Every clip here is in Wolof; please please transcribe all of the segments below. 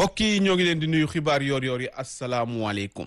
mbokk yi ñoo ngi leen di nuyu xibaar yoor yoor yi asalaamualeykum.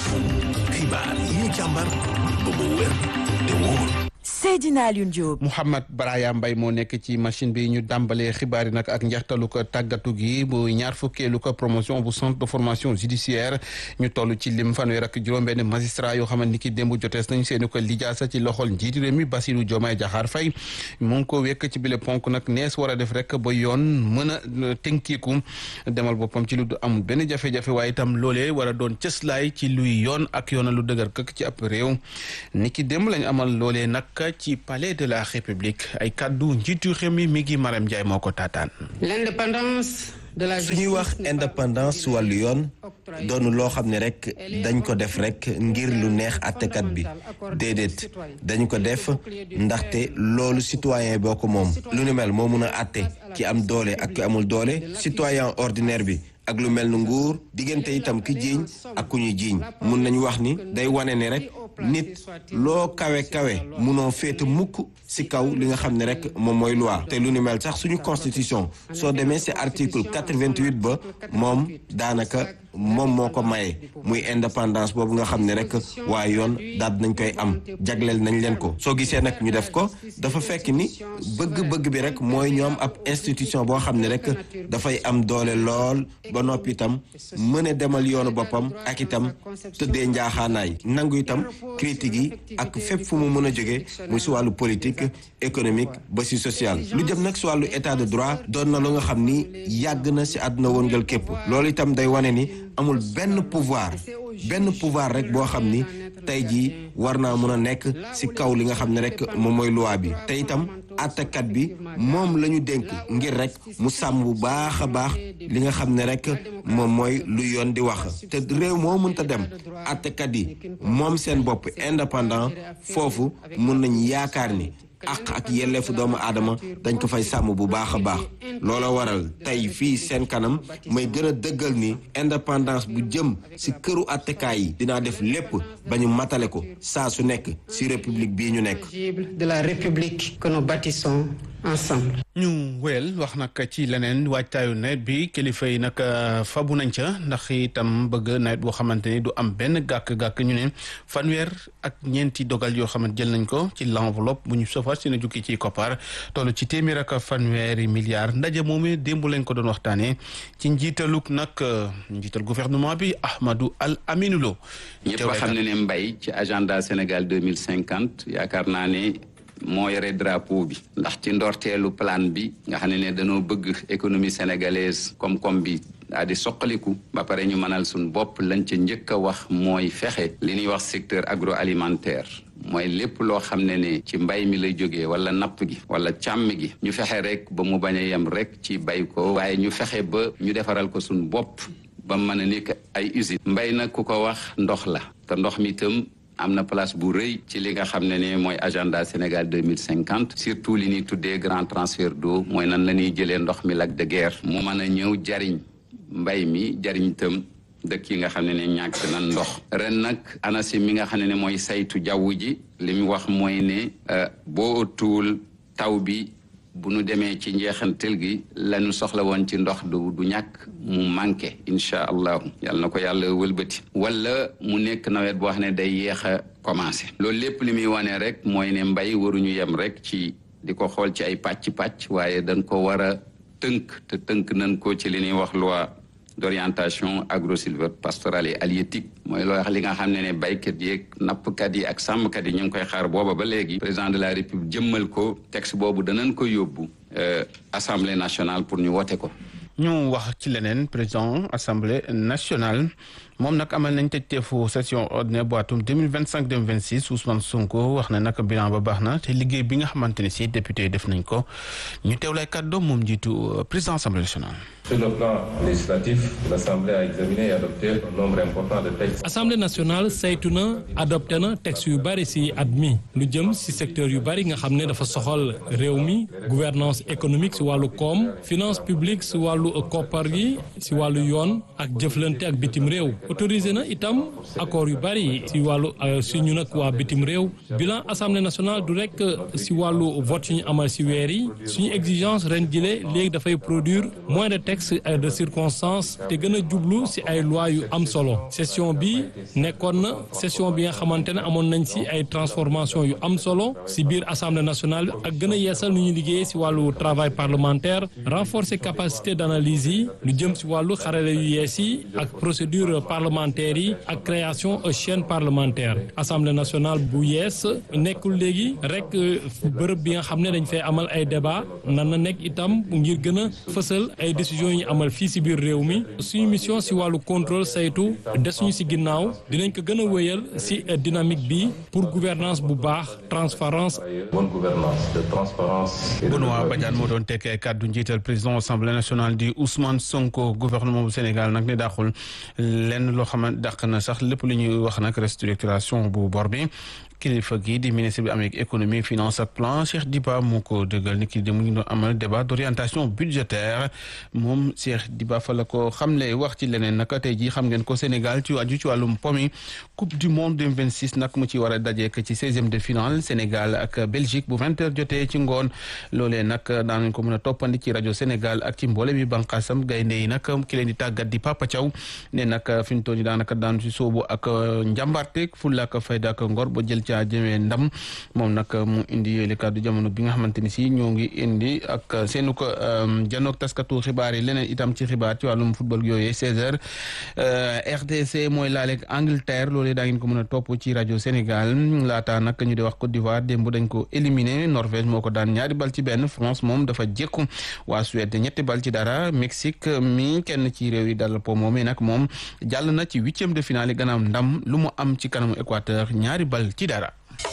xibaar yi ñu càmbar ba mu wér te wóor. Seydina Alioune Diop. Mouhamed Baraya Mbay moo nekk ci machine bi ñu dàmbalee xibaar yi nag ak njeextalu ko tàggatu gi bu ñaar fukkeelu ko promotion bu centre de formation judiciaire ñu toll ci lim fanweer ak juróom-benn magistrat yoo xamante ni ki démb jotees nañ seeni ko lijaasa ci loxol njiiti réew mi Bassirou Diomaye Diakhar Faye mu ngi ko wekk ci bile ponk nag nees war a def rek ba yoon mën a tënkiiku demal boppam ci lu du amul benn jafe-jafe waaye itam loolee war a doon cëslaay ci luy yoon ak yoona lu dëgër këkk ci ab réew ni ki démb lañ amal loolee nag ci palais de la république ay kàddu njiitu réew mi mi ngi Maram Ndiaye moo ko taataan. l'indépendance de la su ñuy wax indépendance wàllu yoon doonu loo xam ne rek dañ ko def rek ngir lu neex àttekat bi déedéet dañu ko def ndaxte loolu citoyen boo ko moom lu ni mel moo mun a àtte ki am doole ak ki amul doole citoyen ordinaire bi ak lu mel ni nguur diggante itam ki jiiñ ak ku ñu jiiñ mun nañu wax ni day wane ne rek nit loo kawe kawe munoo féete mukk ci kaw li nga xam ne rek moom mooy loi te lu ni mel sax suñu constitution soo demee ci article 88 ba moom daanaka moom moo ko maye muy indépendance boobu nga xam ne rek waaye yoon daal nañ koy am jagleel nañ leen ko soo gisee nag ñu def ko dafa fekk ni bëgg-bëgg bi rek mooy ñoom ab institution boo xam ne rek dafay am doole lool ba noppi itam mën a demal yoonu boppam ak itam tëddee njaaxaanaay nangu itam critique yi ak fépp fu mu mën a jóge muy si wàllu politique économique ba si social lu jëm nag si wàllu état de droit doon na lu nga xam ni yàgg na si àdduna wëngal képp loolu itam day wane ni amul benn pouvoir benn pouvoir rek boo xam ni tey jii war naa mën a nekk ci kaw li nga xam ne rek moom mooy loi bi te itam àttekat bi moom la ñu dénk ngir rek mu sàmm bu baax a baax li nga xam ne rek moom mooy lu yoon di wax te réew moo mënta dem àttekat yi moom seen bopp indépendant foofu mun nañ yaakaar ni àq ak yelleefu doomu aadama dañ ko fay sàmm bu baax a baax loola waral tey fii seen kanam may gën a dëggal ni indépendance bu jëm ci këru attekaay yi dinaa def lépp ba ñu matale ko saa su nekk ci république bii ñu nekk. de la république que nous bâtissons ensemble. ñu wéyal wax nag ci leneen waajtaayu nawet bi kilifa yi nag fabu nañ ca ndax itam bëgg nawet boo xamante ni du am benn gàkk-gàkk ñu ne fanweer ak ñeenti dogal yoo xamante jël nañ ko ci l'enveloppe bu ñu sofar si na jukki ci koppar toll ci téeméer ak fanweeri milliards ndaje moomee démb lañ ko doon waxtaanee ci njiitaluk nag njiital gouvernement bi Ahmadou Al Aminou Lo ñëpp xam ne ne mbay ci agenda Sénégal deux mille cinquante yaakaar naa ne moo yore drapeau bi ndax ci ndorteelu plan bi nga xam ne ne dañoo bëgg économie sénégalaise koom-koom bi daa di soqaliku ba pare ñu mënal suñ bopp lañ ca njëkk a wax mooy fexe li ñuy wax secteur agroalimentaire mooy lépp loo xam ne ne ci mbay mi lay jógee wala napp gi wala càmm gi ñu fexe rek ba mu bañ a yem rek ci bay ko waaye ñu fexe ba ñu defaral ko suñ bopp ba mën a nekk ay usine mbay nag ku ko wax ndox la te ndox mi itam am na place bu rëy ci li nga xam ne ne mooy agenda Sénégal deux mille cinquante surtout li ñuy tuddee grand transfert d'eau mooy nan la ñuy jëlee ndox mi lac de Guiers mu mën a ñëw jariñ mbay mi jariñ itam dëkk yi nga xam ne ne ñàkk nan ndox ren nag ANACIM mi nga xam ne ne mooy saytu jaww ji li mu wax mooy ne boo tuul taw bi bu nu demee ci njeexantel gi lañu soxla woon ci ndox du du ñàkk mu manqué incha allahu yàlla na ko yàlla wëlbati wala mu nekk nawet boo xam ne day yéex a commencé loolu lépp li muy wane rek mooy ne mbay waruñu yem rek ci di ko xool ci ay pàcc-pàcc waaye dañ ko war a tënk te tënk nañ ko ci li ñuy wax loi d'orientation agro-sylvo-pastorale et halieutique mooy loo wax li nga xam ne ne baykat yi ak nappkat yi ak sàmmkat yi ñu ngi koy xaar booba ba léegi président de la république jëmmal ko texte boobu danañ ko yóbbu assemblée nationale pour ñu wote ko ñu wax ci leneen président assemblée nationale moom nag amal nañ tëjteefu session ordinaire bu atum 2025 2026 Ousmane Sonko wax na nag bilan ba baax na te liggéey bi nga xamante ne si député yi def nañ ko ñu teewlay kàddoom moom jiitu président assemblée nationale. Sur le plan législatif, l'Assemblée a examiné et adopté un nombre important de textes. Assemblée nationale saytu na adopté na texte yu bari ci at mi lu jëm ci secteur yu bari nga xam ne dafa soxal réew mi gouvernance économique ci wàllu koom finance publique ci wàllu koppar gi ci wàllu yoon ak jëflante ak bitim réew autorisé na itam accord yu bari si wàllu suñu nag waa bitim réew bilan assemblée nationale du rek si wàllu vote yu ñu amal si weer yi suñu exigence ren jile léegi dafay produire moins de textes de circonstance te gën a jublu si ay loi yu am solo session bi nekkoon na session bi nga xamante ne amoon nañ si ay transformation yu am solo si biir assemblée nationale ak gën a yeesal nu ñuy liggéey si wàllu travail parlementaire renforcer capacité d'analyse yi lu jëm si wàllu xarale yu yees yi ak procédure parlementaire yi ak création chaîne parlementaire assemblée nationale bu yees nekkul léegi rek bërëb bi nga xam ne dañ fay amal ay débat nan na nekk itam ngir gën a fësal ay décisions yi amal fii si biir réew mi suñu mission si wàllu contrôle saytu desuñu si ginnaaw dinañ ko gën a wéyal si dynamique bi pour gouvernance bu baax transparence bonne gouvernance de transparence Benoît Badiane moo doon tekkee kàddu njiital président assemblée nationale di Ousmane Sonko gouvernement bu Sénégal nag ne dàqul lenn loo xam ne dàq na sax lépp lu ñuy wax nag restructuration bu bor bi kilifa gi di ministre bi amee économie finance ak plan Cheikh Diba moo ko dëggal ni ki dem ñu doon amal débat d'orientation budgétaire moom Cheikh Diba fa la ko xamle wax ci leneen naka tey jii xam ngeen ko Sénégal ci aju ci wàllum pomi coupe du monde 2026 nag mu ci war a dajeek ci 16e de finale Sénégal ak Belgique bu 20h jotee ci ngoon loolee nag daanañ ko mën a toppandi ci rajo Sénégal ak ci mboole bi banqaasam gaynde yi nag ki leen di tàggat di Papa Thiaw ne nag fi ñu toll nii daanaka daan ci soobu ak njàmbaarteeg fulla ak fayda ak ngor ba jël ca jëmee ndam moom nag mu indi yooyu kàddu jamono bi nga xamante ni si ñoo ngi indi ak seenu ko janook taskatu xibaar yi leneen itam ci xibaar ci wàllum football yooyu 16h RDC mooy laaleeg Angleterre loolee daa ngeen ko mën a topp ci rajo Sénégal laata nag ñu di wax Côte d'Ivoire démb dañ ko éliminé Norvège moo ko daan ñaari bal ci benn France moom dafa jékku waa Suède ñetti bal ci dara Mexique mi kenn ci réew yi dal po moomee nag moom jàll na ci huitième de finale gannaaw ndam lu mu am ci kanamu Équateur ñaari bal ci dara.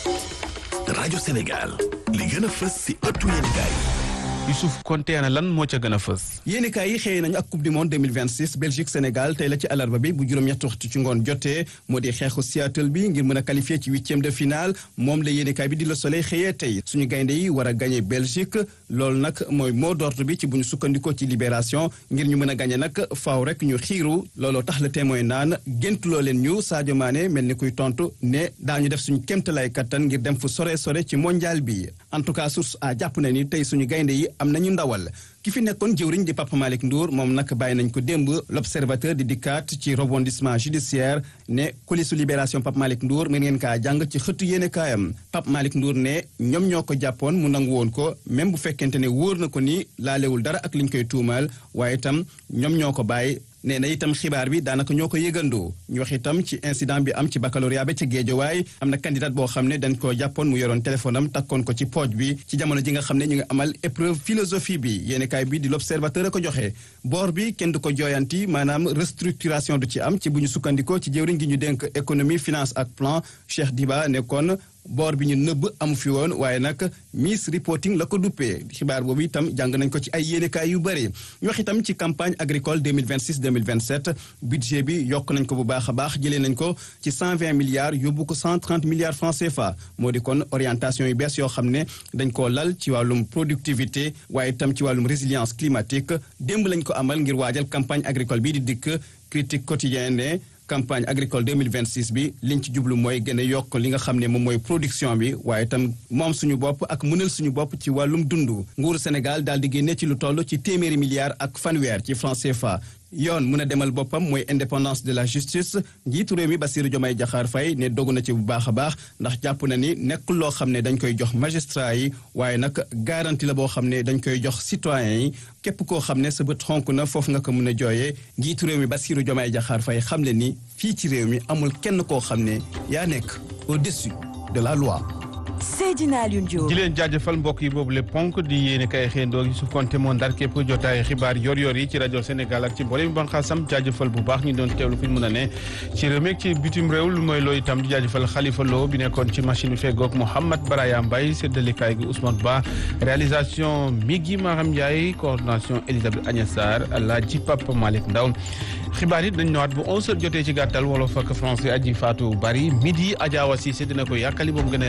rajo Sénégal li gën a fës si ëttu yéenekaay Youssouf Konté ana lan moo ca gën a fës. yéenekaay yi xëy nañu ak coupe du monde 2026 Belgique Sénégal tey la ci alarba bi bu juróom-ñetti waxtu ci ngoon jotee moo di xeexu Seattle bi ngir mën a qualifier ci huitième de finale moom la yéenekaay bi di Le Soleil xëyee tey suñu gaynde yi war a gagné Belgique loolu nag mooy mot d'ordre bi ci bu ñu sukkandikoo ci libération ngir ñu mën a gagné nag faaw rek ñu xiiru looloo tax le témoin naan géntuloo leen ñu Sadio Mané mel ni kuy tontu ne daañu def suñu kéemtalaay kattan ngir dem fu sore sore ci mondial bi en tout cas source a jàpp na ni tey suñu gaynde yi am nañu ndawal ki fi nekkoon jëwriñ di Papa Malick Ndour moom nag bàyyi nañ ko démb l'observateur di dikkaat ci rebondissement judiciaire ne kulisu libération Papa Malick Ndour mën ngeen kaa jàng ci xëttu yéene kaayam Papa Malick Ndour ne ñoom ñoo ko jàppoon mu nangu woon ko même bu fekkente ne wóor na ko ni laalewul dara ak liñ koy tuumaal waaye itam ñoom ñoo ko bàyyi nee na itam xibaar bi daanaka ñoo ko yëgandoo ñu wax itam ci incident bi am ci baccalauréat ba ca Géejawaay am na candidat boo xam ne dañ ko jàppoon mu yoroon téléphone am takkoon ko ci pooj bi ci jamono ji nga xam ne ñu ngi amal épreuve philosophie bi yéenekaay bi di l'observateur a ko joxe boor bi kenn du ko jooyanti maanaam restructuration du ci am ci bu ñu sukkandikoo ci jëwriñ gi ñu dénk économie finance ak plan Cheikh Diba nekkoon boor bi ñu nëbb amu fi woon waaye nag miss reporting la ko duppee xibaar boobu itam jàng nañ ko ci ay yéenekaay yu bëri ñu wax itam ci campagne agricole 2026 2027 budget bi yokk nañ ko bu baax a baax jëlee nañ ko ci 120 milliards yóbbu ko 130 milliards francs CFA moo di kon orientation yu bees yoo xam ne dañ koo lal ci wàllum productivité waaye itam ci wàllum résilience climatique démb lañ ko amal ngir waajal campagne agricole bi di dikk critique quotidienne ne campagne agricole 2026 bi liñ ci jublu mooy gën a yokk li nga xam ne moom mooy production bi waaye itam moom suñu bopp ak mënal suñu bopp ci wàllum dundu nguuru Sénégal daal di génne ci lu toll ci téeméeri milliards ak fanweer ci franc CFA yoon mun a demal boppam mooy indépendance de la justice njiitu réew mi Bassirou Diomaye Diakhar Faye ne dogu na ci bu baax a baax ndax jàpp na ni nekkul loo xam ne dañ koy jox magistrat yi waaye nag garantie la boo xam ne dañ koy jox citoyens yi képp koo xam ne sa bët xonk na foofu nga ko mun a jooyee njiitu réew mi Bassirou Diomaye Diakhar Faye xam le ni fii ci réew mi amul kenn koo xam ne yaa nekk au-dessus de la loi Seydina Alioune Diop di leen jaajëfal mbokk yi boobu le ponk di yéene kay xëyandoo Youssouf Konté moo ndar képp jotaay xibaar yor yor yi ci rajo Sénégal ak ci mboolem banxaasam jaajëfal bu baax ñu doon teewlu fi ñu mën a ne ci réew mi ci bitim réew lu mooy loo itam di jaajëfal Khalifa Lo bi nekkoon ci machine bi feggoog Mouhamad Baraya Mbaye séddalekaay gi Ousmane Ba réalisation Migui Maham Ndiaye coordination Elisabeth Agnès Sarr Alaaji Papa Malick Ndaw xibaar yi dañ ñëwaat bu 11h jotee ci gàttal wolof ak français aji Fatou Bari midi Adja Wassi dina ko yàkkali moom gën a yaatu ci kàlla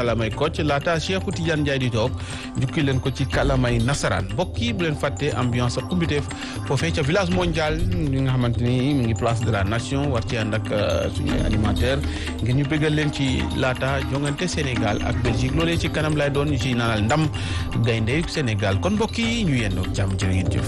kalamay Kocc laata Cheikhou Tidiane Ndiaye di toog jukki leen ko ci kalamay nasaraan mbokk yi bu leen fàtte ambiance ak kumbiteef foofee ca village mondial li nga xamante ni mu ngi place de la nation war ci ànd ak suñu animateur ngir ñu bëggal leen ci laata jongante Sénégal ak Belgique loolee ci kanam lay doon ñu ci naanal ndam gaynde Sénégal kon mbokk yi ñu yendoo jàmm jërë ngeen jëf